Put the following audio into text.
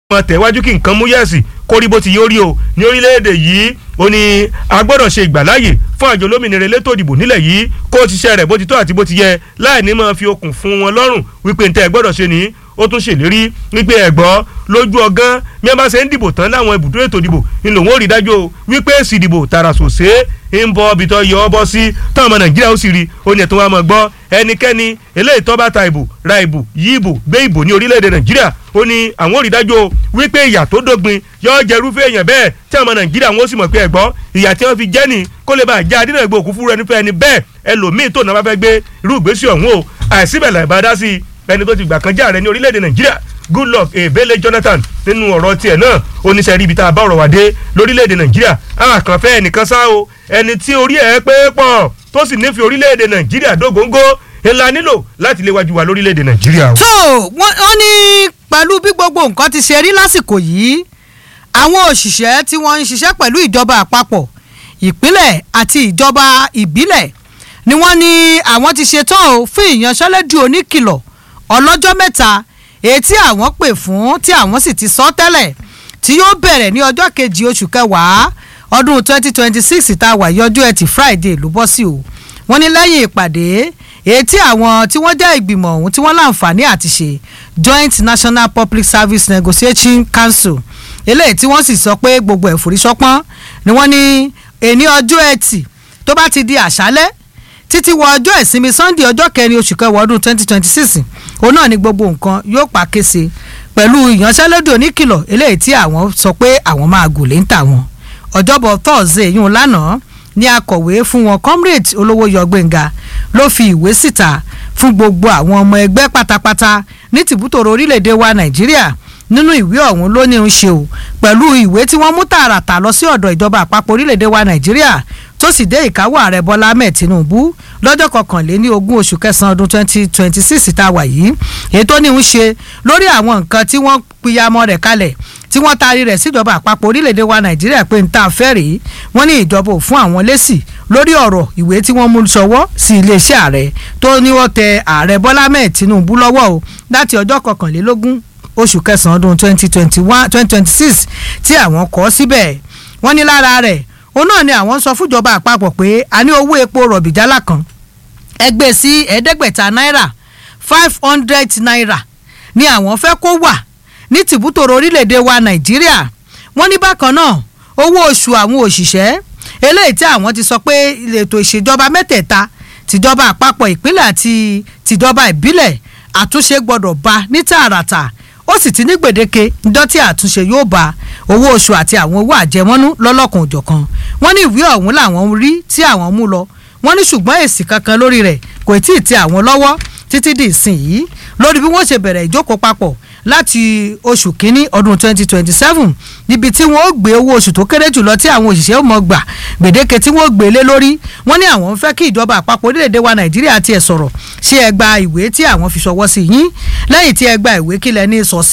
mọ tẹ̀wájú kí nǹkan mú yẹ̀sì kó rí bó ti yóò rí o ní orílẹ̀-èdè yìí ó ní a gbọ́dọ̀ ṣe ìgbàláyè fún àjọ olómìnira elétò ìdìbò nílẹ̀ yìí kó o ti ṣe rẹ̀ bó ti tó àti bó ti yẹ láì ní máa fi okùn fún wọn lọ́rùn wípé ntẹ́ ẹ gbọ́dọ̀ ṣe nìyí ó tún ṣèlérí wípé ẹ̀gbọ́ lójú ọgán bí wọ́n bá ṣe ń dìbò tán láwọn ibùdó ètò ìdìbò ni lòun ò rí dájú o wípé èsì ìdìbò tààrà sòsé ń bọ ibi tó yọ ọ bọ́ sí táwọn ọmọ nàìjíríà ó sì rí ó ní ẹ̀tọ́ wa mọ̀ gbọ́ ẹnikẹ́ni eléyìí tó bá ta ìbò ra ìbò yí ìbò gbé ìbò ní orílẹ̀-èdè nàìjíríà ó ní àwọn ò rí dájú o wípé ìyà tó dógbin yóò jẹ irúfẹ́ èèyàn bẹ́ẹ̀ tí àwọn ọmọ nàìjíríà wọn ó sì mọ̀ pé ẹ̀gbọ́ ìyà tí wọ́n fi jẹ́ ni kó lè bá àjá adínà ìgbò òkú fúru ẹni fẹ́ ẹni bẹ́ẹ̀ ẹlòmíì tó náà bá fẹ́ gbé irú ìgbésí ọ̀hún o àìsíbẹ̀ làìbá sí ẹni tó ti gbà kan já rẹ ní orílẹ̀-èdè nàìjíríà goodluck ebele jonathan nínú ọ̀rọ̀ tiẹ̀ náà oníṣẹ́ ríbi tá a bá ọ̀rọ̀ wà dé lórílẹ̀‐èdè nàìjíríà àkànfẹ́ ẹnìkan sá o ẹni tí orí ẹ̀ pé pọ̀ tó sì nífẹ̀ẹ́ orílẹ̀‐èdè nàìjíríà dógóńgó ńlá nílò láti léwájú wa lórílẹ̀‐èdè nàìjíríà. tó wọ́n ní pẹ̀lú bí gbogbo nǹkan ti ṣe rí lásìkò yìí àwọn òṣìṣẹ́ tí wọ́n ń ṣiṣẹ́ pẹ̀lú ìjọba àpapọ̀ ìpínlẹ̀ àti ìjọba ìbílẹ̀ ni wọ́n ní àwọn ti ṣetán o fún ìyanṣẹ́lódì oníkìlọ̀ ọlọ́jọ́ mẹ́ta èyí tí àwọn pè fún tí àwọn sì ti sọ tẹ́lẹ̀ tí yóò bẹ̀rẹ̀ ní ọjọ́ kejì oṣù kẹwàá ọdún 2026 tá a wà yọjú ẹtì Friday ló bọ́ sí o wọ́n ní lẹ́yìn ìpàdé èyí tí àwọn tí wọ́n jẹ́ ìgbìmọ̀ ọ̀hún tí wọ́n láǹfààní àti ṣe Joint National Public Service Negotiation Council eléyìí tí wọ́n sì sọ pé gbogbo ẹ̀fọ́rí sọpọ́n ni wọ́n ní èní ọjọ́ ẹtì tó bá ti di àṣálẹ́ títí wọ ọjọ́ ìsinmi Sunday ọjọ́ kẹrin oṣù kẹwàá ọdún 2026 òun náà ni gbogbo nǹkan yóò pa kése pẹ̀lú ìyanṣẹ́lódì oníkìlọ̀ eléyìí tí àwọn sọ pé àwọn máa gùn lé ń tà wọn ọjọ́bọ̀ Thursday yún lánàá ní akọ̀wé fún wọn comrade olówóyọ gbẹ̀ngà ló fi ìwé síta fún gbogbo àwọn ọmọ ẹgbẹ́ pátápátá ní tìbútòrò orílẹ̀-èdè wa Nàìjíríà nínú ìwé ọ̀hún ló ní ń ṣe o pẹ̀lú ìwé tí wọ́n mú tààràtà lọ sí ọ̀dọ̀ ìjọba àpapọ̀ orílẹ̀-èdè wa Nàìjíríà tó sì dé ìkáwọ́ ààrẹ Bọ́lá Ahmed Tinubu lọ́jọ́ kọkànléní ogún oṣù kẹsàn-án ọdún twenty twenty six tá a wà yìí èyí tó ní ń ṣe lórí àwọn nǹkan tí wọ́n pìyàmọ́ rẹ̀ kalẹ̀ tí wọ́n taari rẹ̀ síjọba àpapọ̀ orílẹ̀-èdè wa Nàìjíríà pé n ta fẹ́ rèé wọ́n ní ìjọba ò fún àwọn lésì lórí ọ̀rọ̀ ìwé tí wọ́n mú ṣọwọ́ sí iléeṣẹ́ ààrẹ tó ní wọ́n tẹ ààrẹ Bọ́lá Ahmed Tinubu lọ́wọ́ o láti ọjọ́ kọkànlélógún oṣù kẹsàn-án ọdún twenty twenty one twenty twenty six tí àwọn kọ síbẹ̀ wọ́n ní lára rẹ̀ òun náà ni àwọn sọ fúnjọba àpapọ̀ pé a ní owó epo rọ̀bì jálá kan ẹgbẹ́ sí ẹ̀ẹ́dẹ́gbẹ̀ta náírà five hundred naira ni àwọn fẹ́ kó wà ní tìbútòrò orílẹ̀-èdè wa nàìjíríà wọ́n ní bákan náà owó oṣù àwọn òṣìṣẹ́ eléyìí tí àwọn ti sọ pé ètò ìṣèjọba mẹ́tẹ̀ẹ̀ta tìjọba àpapọ̀ ìpínlẹ̀ àti tìjọba ìbílẹ̀ àtúnṣe gbọ́dọ̀ bá ní tààràtà ó sì ti ní gbèdéke ńjọ́ tí àtúnṣe yóò bá owó oṣù àti àwọn owó àjẹmọ́nú lọ́lọ́kan òjọ̀kan wọ́n ní ìwé ọ̀hún làwọn rí tí àwọn mú lọ wọ́n ní ṣùgbọ́n èsì kankan lórí rẹ̀ kò tí ì tẹ àwọn lọ́wọ́ títí di ìsìn yìí lórí bí wọ́n ṣe bẹ̀rẹ̀ ìjókòó papọ̀ láti oṣù kínní ọdún 2027 níbi tí wọ́n ó gbé owó oṣù tó kéré jùlọ tí àwọn òṣìṣẹ́ mọ̀ gbà gbèdéke tí wọ́n gbé lé lórí wọ́n ní àwọn ń fẹ́ kí ìjọba àpapọ̀ orílẹ̀-èdè wa nàìjíríà tiẹ̀ sọ̀rọ̀ ṣé ẹ gba ìwé tí àwọn fi ṣọwọ́ sí yín lẹ́yìn tí ẹ gba ìwé kílẹ̀ ní sọ sí